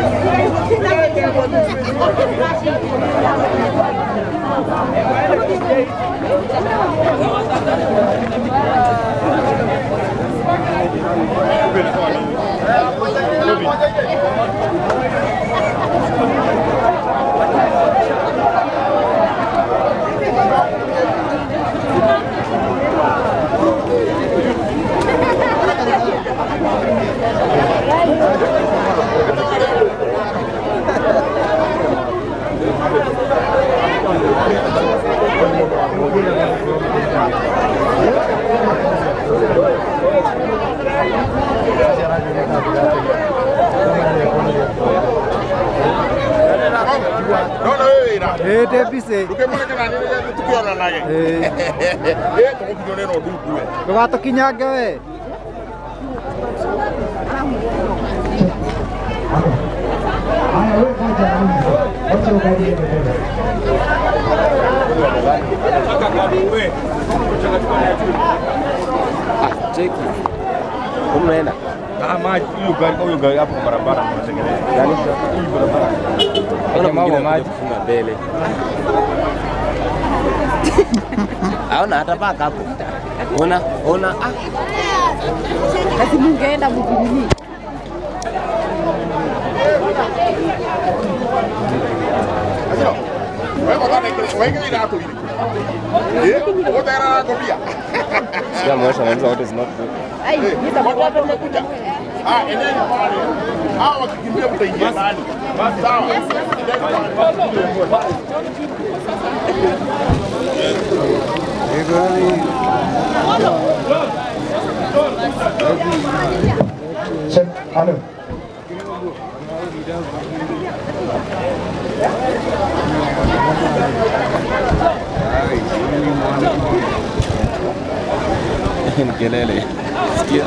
Naona wewe ira. Eh, tebise. Ukemona kana nini tukiona nage. Eh, Eh, tuko neno ndugu we. ndũgatũkinyange we. Cheki. Umeenda. Ah, maji hiyo gari hiyo gari hapo kwa barabara mnatengeneza. Gani? Hii barabara. Ona Jamaa wa mwingine maji. kufunga mbele. Aona hata paka hapo. Ona, ona ah. Ati mungeenda mjini. Asio. Wewe kwa nini wewe ira tu ile. Eh, wote ira na kofia. Sikia mwesha wanza wote is not good. Ai, Eh, watu watu wamekuja. Ah, endeni pale. Hao wakikimbia mtaingia ndani. Sawa. Endeni pale. Check. Hello. Ni kelele. Sikia.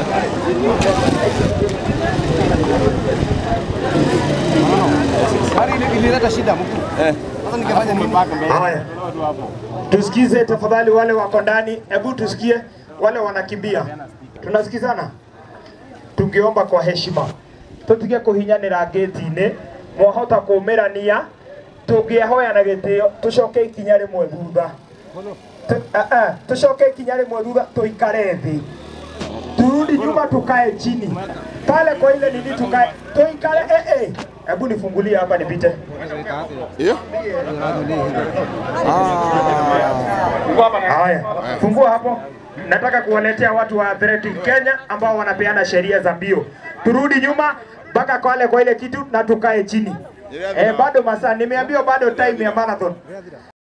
Gari ili- ilileta shida mkuu. Eh. Sasa ningefanya nini? Haya, tusikize tafadhali, wale wako ndani, hebu tusikie wale wanakimbia. Tunasikizana? Tungeomba kwa heshima tutige kuhinyanira ngĩti-inĩ mwahota kũmĩrania tũngĩahoya na gĩtĩo tũcoke ikinya rĩmwe thutha Tu- ah, ah, tucoke ikinya rĩmwe thutha tuikare thĩ turudi nyuma tukae chini pale kwa ile nini tukae tuikare eh eh hebu nifungulie hapa nipite Eh? Haya, fungua hapo. Nataka kuwaletea watu wa Athletic Kenya ambao wanapeana sheria za mbio. Turudi nyuma mpaka kwale kwa ile kitu na tukae chini. Eh, bado masaa, nimeambiwa bado time ya marathon.